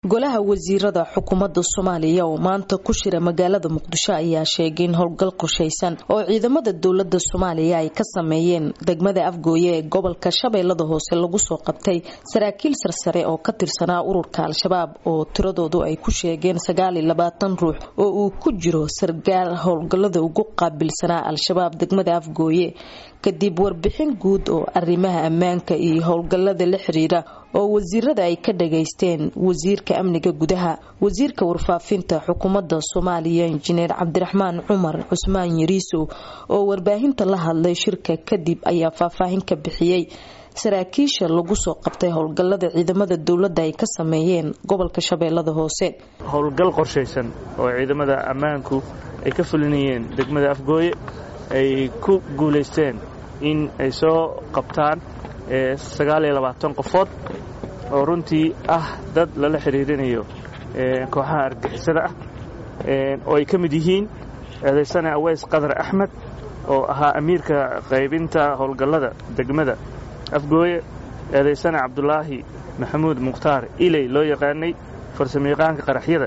golaha wasiirada xukuumadda soomaaliya oo maanta ku shira magaalada muqdisho ayaa sheegay in howlgal qorshaysan oo ciidamada dowlada soomaaliya ay ka sameeyeen degmada afgooye ee gobolka shabeellada hoose lagu soo qabtay saraakiil sarsare oo ka tirsanaa ururka al-shabaab oo tiradoodu ay ku sheegeen sagaaliyo labaatan ruux oo uu ku jiro sargaal howlgalada ugu qaabilsanaa al-shabaab degmada afgooye kadib warbixin guud oo arrimaha ammaanka iyo howlgalada la xiriira oo wasiirada ay ka dhageysteen wasiirka amniga gudaha wasiirka warfaafinta xukuumadda soomaaliya injineer cabdiraxmaan cumar cusmaan yariisow oo warbaahinta la hadlay shirka kadib ayaa faahfaahin ka bixiyey saraakiisha lagu soo qabtay howlgalada ciidamada dowladda ay ka sameeyeen gobolka shabeellada hoose howlgal qorshaysan oo ciidamada ammaanku ay ka fulinayeen degmada afgooye ay ku guulaysteen in ay soo qabtaan sagaaliyo labaatan qofood oo runtii ah dad lala xidhiirinayo kooxaha argixisada ah oo ay ka mid yihiin eedaysane aweys qadar axmed oo ahaa amiirka qaybinta howlgallada degmada afgooye eedaysane cabdulaahi maxamuud mukhtaar iley loo yaqaanay farsamayaqaanka qaraxyada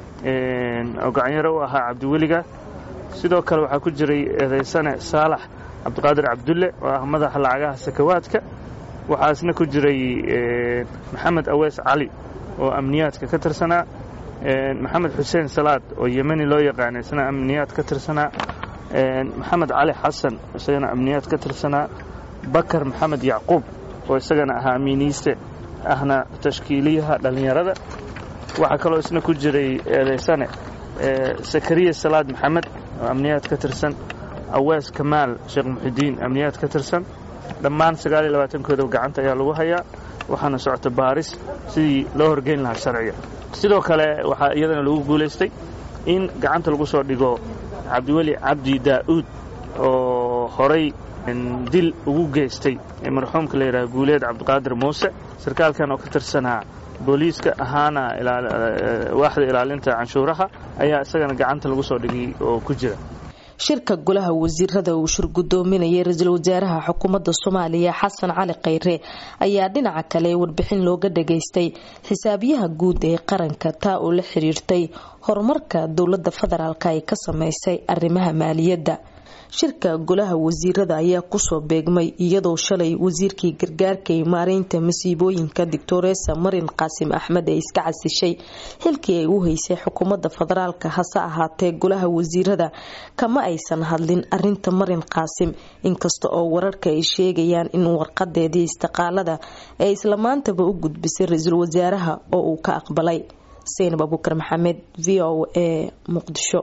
oo gacanyaro u ahaa cabdiweliga sidoo kale waxaa ku jiray eedaysane saalax cabdiqaadir cabdulle oo ah madaxa lacagaha sakawaadka waxaasna ku jiray maxamed aweys cali oo amniyaadka ka tirsanaa maxamed xuseen salaad oo yemeni loo yaqaana isna amniyaad ka tirsanaa maxamed cali xasan isagana amniyaad ka tirsanaa bakar maxamed yacquub oo isagana ahaa amiiniiste ahna tashkiiliyaha dhallinyarada waxaa kaloo isna ku jiray eedaysane sakariya salaad maxamed oo amniyaad ka tirsan awees kamaal sheekh muxidiin amniyaad ka tirsan dhammaan sagaaliyo labaatankooda gacanta ayaa lagu hayaa waxaana socota baaris sidii loo horgeyn lahaa sharciga sidoo kale waxaa iyadana lagu guulaystay in gacanta lagu soo dhigo cabdiweli cabdi daa'uud oo horay dil ugu geystay marxuumka la yidhaha guuleed cabdiqaadir muuse sarkaalkan oo ka tirsanaa booliiska ahaana waaxda ilaalinta canshuuraha ayaa isagana gacanta lagu soo dhigay oo ku jira shirka golaha wasiirada uu shir gudoominayay ra-iisul wasaaraha xukuumadda soomaaliya xasan cali khayre ayaa dhinaca kale warbixin looga dhageystay xisaabiyaha guud ee qaranka taa oo la xiriirtay horumarka dowlada federaalk ay ka sameysay arrimaha maaliyadda shirka golaha wasiirada ayaa kusoo beegmay iyadoo shalay wasiirkii gargaarka iyo maareynta masiibooyinka doctoresa marin qaasim axmed ee iska casishay xilkii ay u haysay xukuumadda federaalk hase ahaatee golaha wasiirada kama aysan hadlin arinta marin qaasim inkasta oo wararka ay sheegayaan in warqadeedii istiqaalada ee isla maantaba u gudbisay ra-iisul wasaaraha oo uu ka aqbalay seynab abuukar maxamed v o a muqdisho